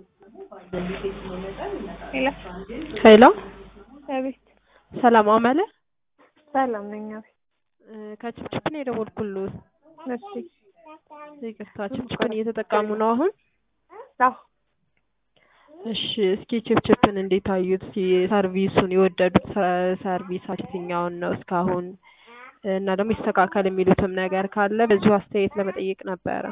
ሄሎ አቤት ሰላም አመለ ሰላም ነኝ። አቤት ከችፕችፕ ነው የደወልኩልዎት። እሺ ይቅርታ ችፕችፕን እየተጠቀሙ ነው አሁን? አዎ እሺ እስኪ ችፕችፕን እንዴት አዩት? እስኪ ሰርቪሱን የወደዱት ሰ- ሰርቪስ የትኛውን ነው እስካሁን? እና ደግሞ ይስተካከል የሚሉትም ነገር ካለ በዚሁ አስተያየት ለመጠየቅ ነበረ።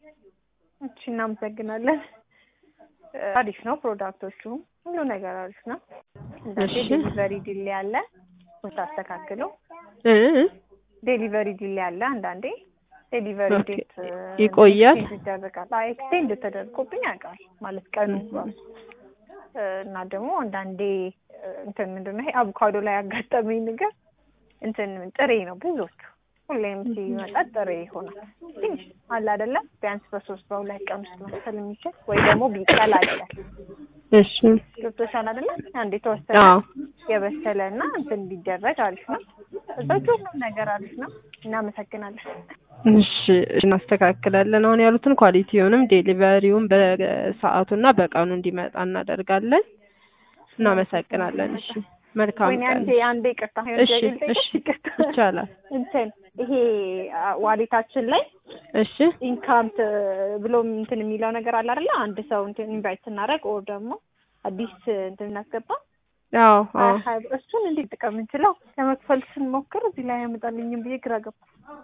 እሺ እናመሰግናለን። አሪፍ ነው ፕሮዳክቶቹ፣ ሁሉ ነገር አሪፍ ነው። እንዳንዴ እሺ። ዴሊቨሪ ዲሌ አለ ታስተካክሉ። እ እ ዴሊቨሪ ዲሌ አለ አንዳንዴ ዴሊቨሪ ኦኬ። ዴት ይቆያል? ኤክስቴንድ ይደረጋል። አይ ኤክስቴንድ ተደርጎብኝ ያውቃል ማለት ቀኑ ራሱ እ፣ እና ደግሞ አንዳንዴ እ፣ እንትን ምንድን ነው ይሄ አቮካዶ ላይ ያጋጠመኝ ነገር እንትን ጥሬ ነው ብዙዎቹ ሁሌም ሲመጣ ጥሬ ይሆናል። ትንሽ አለ አይደለም ቢያንስ በሶስት በሁለት ቀን ውስጥ መክፈል የሚችል ወይ ደግሞ ቢቀላቀል እሺ ገብቶሻል አይደለም? አንድ የተወሰነ አዎ የበሰለ እና እንትን ቢደረግ አሪፍ ነው። እዛች ሁሉም ነገር አሪፍ ነው። እናመሰግናለን። እሺ እናስተካክላለን። አሁን ያሉትን ኳሊቲውንም ዴሊቨሪውን በሰዓቱና በቀኑ እንዲመጣ እናደርጋለን። እናመሰግናለን። እሺ መልካም ወይኔ ቀን። አንዴ አንዴ ይቅርታ እሺ እሺ ይቻላል። እንትን ይሄ አ፣ ዋሌታችን ላይ እሺ ኢንካምት ብሎ እንትን የሚለው ነገር አለ አይደለ? አንድ ሰው እንትን ኢንቫይት ስናደርግ ኦር ደግሞ አዲስ እንትን እናስገባ አዎ አዎ ሀያ ብር እሱን እንዴት ጥቅም እንችለው ለመክፈል ስንሞክር እዚህ ላይ ያመጣልኝም ብዬ ግራ ገባ።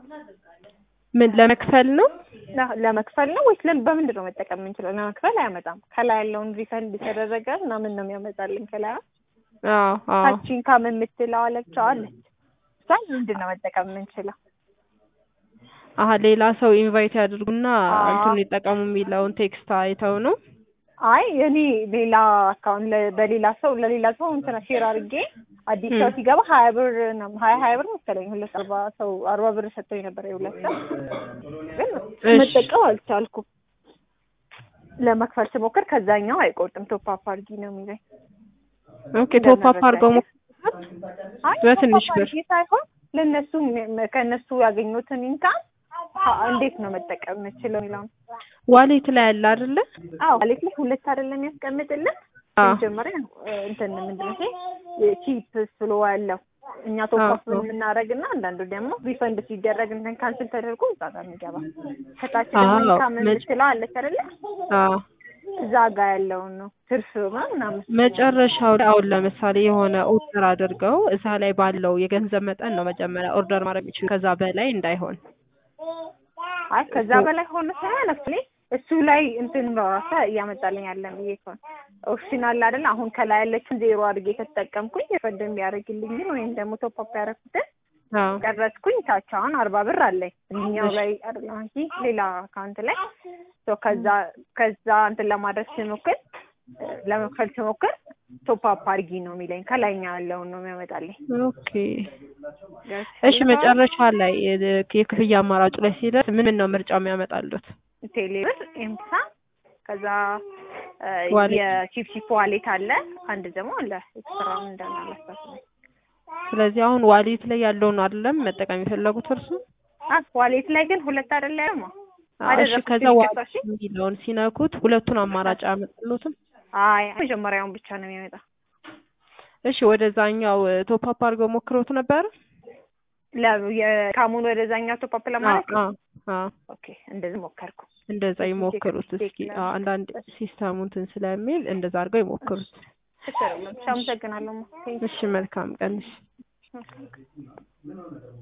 ምን ለመክፈል ነው? ለ- ለመክፈል ነው ወይስ ለም- በምንድን ነው መጠቀም የምንችለው? ለመክፈል አያመጣም። ከላይ ያለውን ሪፈንድ የተደረገ ምናምን ነው የሚያመጣልኝ። ከላይ አዎ አዎ ታች ኢንካም የምትለው አለችው አለች። እሷን ምንድን ነው መጠቀም የምንችለው? አሀ ሌላ ሰው ኢንቫይት ያድርጉና አዎ። እንትኑን ይጠቀሙ የሚለውን ቴክስት አይተው ነው። አይ እኔ ሌላ አካውንት ለ- በሌላ ሰው ለሌላ ሰው እንትና ሼር አድርጌ አዲስ ሰው ም። ሲገባ ሀያ ብር ነው ሀያ ሀያ ብር መሰለኝ ሁለት አርባ ሰው አርባ ብር ሰጥቶኝ ነበር የሁለት ሰው ግን እሺ። መጠቀም አልቻልኩም። ለመክፈል ስሞክር ከዛኛው አይቆርጥም ቶፕ አፕ አድርጊ ነው የሚለኝ። ኦኬ ቶፕ አፕ አድርገው ሞ አይ በትንሽ ቶፕ አፕ ብር አድርጊ ሳይሆን ለእነሱ ም- ከእነሱ ያገኙትን ኢንካም እንዴት ነው መጠቀም የምችለው የሚለውን ዋሌት ላይ ያለ አይደለ? አዎ ማለት ላይ ሁለት አይደለም ያስቀምጥልን አዎ መጀመሪያ እንትን ምንድን ነው ቺፕ ስሎ ያለው እኛ ቶፕ አዎ፣ አፕ አዎ። የምናደርግ እና አንዳንዱ ደግሞ ሪፈንድ ሲደረግ እንትን ካንስል ተደርጎ እዛ ጋር የሚገባ ከታች ደግሞ አዎ፣ ኢንካም መጭ- የምትለው አለች አይደለ አዎ እዛ ጋር ያለውን ነው ትርፍ ምናምን መጨረሻው ላይ አሁን ለምሳሌ የሆነ ኦርደር አድርገው እዛ ላይ ባለው የገንዘብ መጠን ነው መጀመሪያ ኦርደር ማድረግ የሚችሉ ከዛ በላይ እንዳይሆን። አይ ከዛ በላይ ሆነ ሳይሆን አክቹዋሊ እሱ ላይ እንትን በራሳ እያመጣልኝ ያለን ብዬ ከሆነ ኦፕሽናል አይደል አሁን ከላይ ያለችን ዜሮ አድርጌ ከተጠቀምኩኝ የፈደ የሚያደርግልኝን ወይም ደግሞ ቶፕ አፕ ያደረኩትን አዎ ቀረጽኩኝ ታች አሁን አርባ ብር አለኝ እኛው ላይ አይደለም እንጂ ሌላ አካውንት ላይ ሶ ከዛ ከዛ እንትን ለማድረግ ስሞክር እ፣ ለመክፈል ስሞክር ቶፕ አፕ አድርጊ ነው የሚለኝ ከላይኛ ያለውን ነው የሚያመጣልኝ ኦኬ እሺ መጨረሻ ላይ የ- የክፍያ አማራጩ ላይ ሲደርስ ምን ምን ነው ምርጫው የሚያመጣሉት? ቴሌብር ኤምሳ ከዛ እ፣ ዋሌት። የቺፕቺፕ ዋሌት አለ አንድ ደግሞ አለ ኤክስትራ እንዳለ አላስታውስም ስለዚህ አሁን ዋሌት ላይ ያለውን አይደለም መጠቀም የፈለጉት እርሱ? አ ዋሌት ላይ ግን ሁለት አይደለ ያማ አዎ፣ እሺ አደረኩት ከዛ ይቅርታ፣ ዋሌት እሺ። የሚለውን ሲነኩት ሁለቱን አማራጭ አያመጣሉትም? አይ መጀመሪያውን ብቻ ነው የሚያመጣ እሺ ወደዛኛው ቶፕ አፕ አድርገው ሞክረውት ነበር? ለ የካሙን ወደዛኛው ቶፕ አፕ ለማድረግ አዎ አዎ ኦኬ እንደዚህ ሞከርኩ እንደዛ ይሞክሩት እስኪ። አዎ፣ አንዳንድ ሲስተሙ እንትን ስለሚል እንደዛ አድርገው ይሞክሩት። ችግር የለም። እሺ፣ አመሰግናለሁ። እሺ መልካም ቀን። እሺ